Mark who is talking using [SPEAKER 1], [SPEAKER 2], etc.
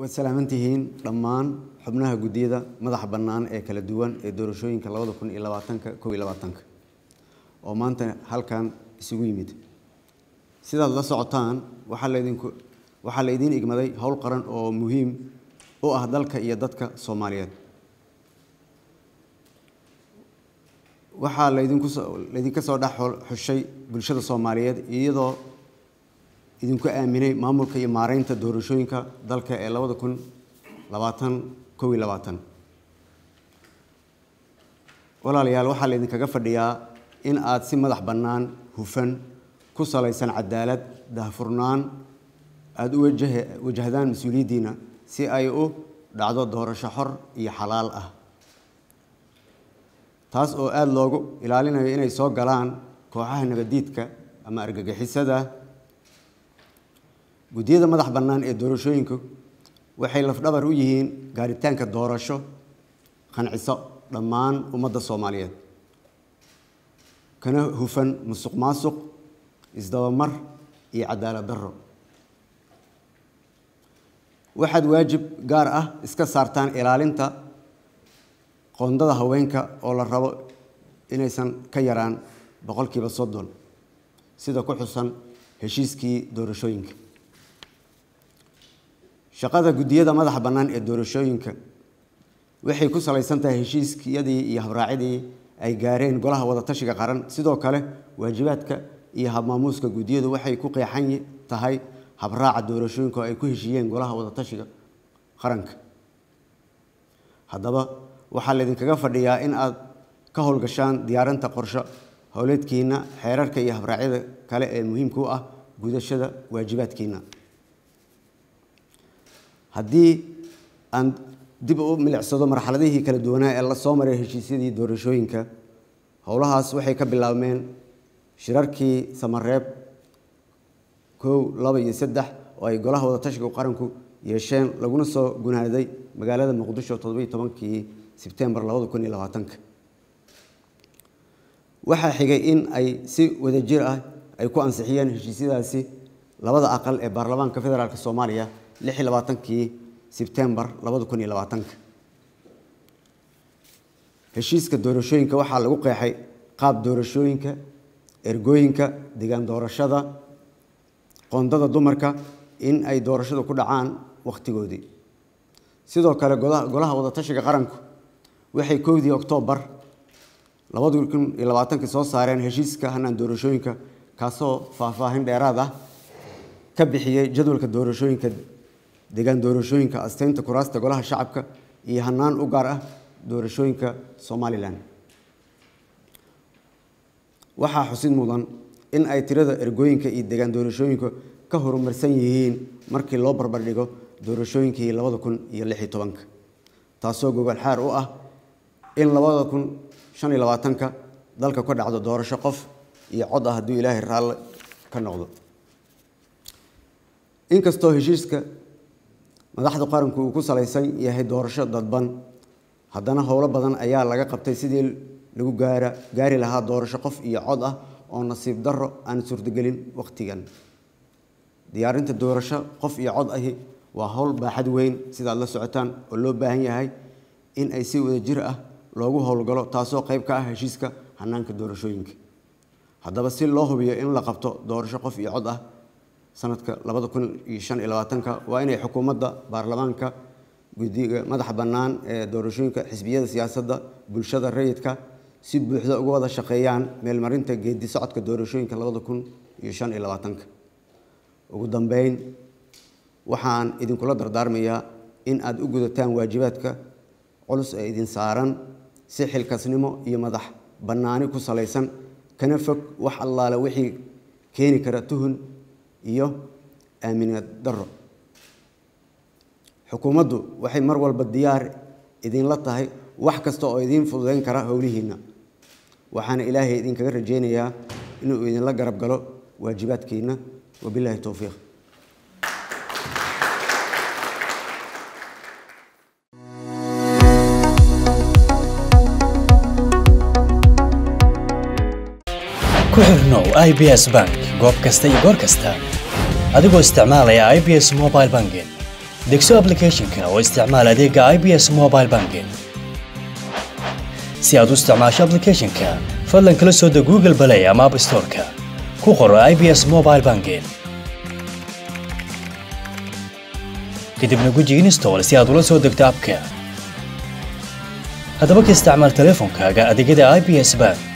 [SPEAKER 1] waad salaaman tihiin dhammaan xubnaha guddiyada madaxa bannaan ee kala duwan ee doorashooyinka labada kun iyo labaatanka kow iyo labaatanka oo maanta halkan isugu yimid sidaad la socotaan waxaa laydinku waxaa laydiin igmaday howl qaran oo muhiim u ah dalka iyo dadka soomaaliyeed waxaa laydinku laydinka soo dhex xushay bulshada soomaaliyeed iyadoo idinku aaminay maamulka iyo maareynta doorashooyinka dalka ee labada kun labaatan kow iyo labaatan walaalayaal waxaa laydinkaga fadhiyaa in aad si madax bannaan hufan ku salaysan cadaalad dahfurnaan aada u wajah wajahdaan mas-uuliyaddiina si ay u dhacdo doorasho xor iyo xalaal ah taas oo aada loogu ilaalinayo inay soo galaan kooxaha nabadiidka ama argagixisada guddiyada madax bannaan ee doorashooyinku waxay lafdhabar u yihiin gaaritaanka doorasho qanciso dhammaan ummadda soomaaliyeed kana hufan musuq maasuq isdabamar iyo cadaalad darro waxaad waajib gaar ah iska saartaan ilaalinta qoondada haweenka oo la rabo inaysan ka yaraan boqolkiiba soddon sida ku xusan heshiiskii doorashooyinka shaqada guddiyada madaxa bannaan ee doorashooyinka waxay ku salaysan tahay heshiiskiyadii iyo habraacidii ay gaareen golaha wadatashiga qaran sidoo kale waajibaadka iyo habmaamuuska guddiyadu waxay ku qeexan tahay habraaca doorashooyinka oo ay ku heshiiyeen golaha wadatashiga qaranka haddaba waxaa laydinkaga fadhiyaa in aad ka howlgashaan diyaarinta qorsho howleedkiina xeerarka iyo habraacyada kale ee muhiimka u ah gudashada waajibaadkiina haddii aan dib u milicsado marxaladihii kala duwanaa ee la soo maray heshiisyadii doorashooyinka howlahaas waxay ka bilaabmeen shirarkii samareeb kow laba iyo saddex oo ay golaha wadatashiga qaranku yeesheen laguna soo gunaaday magaalada muqdisho toddobiyo tobankii sebtembar labada kun iyo labaatanka waxaa xigay in ay si wadajir ah ay ku ansixiyeen heshiisyadaasi labada aqal ee baarlamaanka federaalk soomaaliya lix iyo labaatankii sebtembar labada kun iyo labaatanka heshiiska doorashooyinka waxaa lagu qeexay qaab doorashooyinka ergooyinka degaan doorashada qoondada dumarka in ay doorashadu ku dhacaan wakhtigoodii sidoo kale golaha wadatashiga qaranku waxay kowdii oktoobar labada kun iyo labaatanka soo saareen heshiiska hanaan doorashooyinka kaasoo faahfaahin dheeraad ah ka bixiyey jadwalka doorashooyinka degaan doorashooyinka asteynta kuraasta golaha shacabka iyo hanaan u gaar ah doorashooyinka somalilan waxaa xusid mudan in ay tirada ergooyinka iyo degaan doorashooyinka ka horumarsan yihiin markii loo barbardhigo doorashooyinkii labada kun iyo lix iyo tobanka taasoo gogol xaar u ah in labada kun shan iyo labaatanka dalka ka dhacdo doorasho qof iyo cod ah hadduu ilaahay raalle ka noqdo inkastoo heshiiska madaxda qaranku uu ku salaysan yahay doorasho dadban haddana howlo badan ayaa laga qabtay sidii lagu gaara gaari lahaa doorasho qof iyo cod ah oo nasiib darro aan suurtagelin wakhtigan diyaarinta doorasho qof iyo cod ahi waa howl baaxad weyn sidaad la socotaan oo loo baahan yahay in ay si wadajir ah loogu howlgalo taasoo qayb ka ah heshiiska hanaanka doorashooyinka haddaba si loo hubiyo in la qabto doorasho qof iyo cod ah sanadka labada kun iyo shan iyo labaatanka waa inay xukuumadda baarlamaanka guddiga madaxa bannaan ee doorashooyinka xisbiyada siyaasadda bulshada rayidka si buuxda uga wada shaqeeyaan meelmarinta geedi socodka doorashooyinka labada kun iyo shan iyo labaatanka ugu dambeyn waxaan idinkula dardaarmayaa in aada u gudataan waajibaadka culus ee idin saaran si xilkasnimo iyo madax bannaani ku salaysan kana fog wax allaale wixii keeni kara tuhun iyo aaminad darro xukuumaddu waxay mar walba diyaar idinla tahay wax kasta oo idiin fududeyn kara howlihiinna waxaana ilaahay idinkaga rajaynayaa inuu idinla garab galo waajibaadkiinna wabilaahi towfiiq
[SPEAKER 2] ku xirnow i b s bank goob kasta iyo goor kasta adigoo isticmaalaya i b s mobile banking degso applicationka oo isticmaal adeega ibs mobile banking si aad u isticmaasho applicationka fadlan kala soo deg google play ama app storeka ku qoro ibs mobile banking kadibna guji install si aad ula soo degto abka haddaba ka isticmaal teleefonkaaga adeegyada ibs bank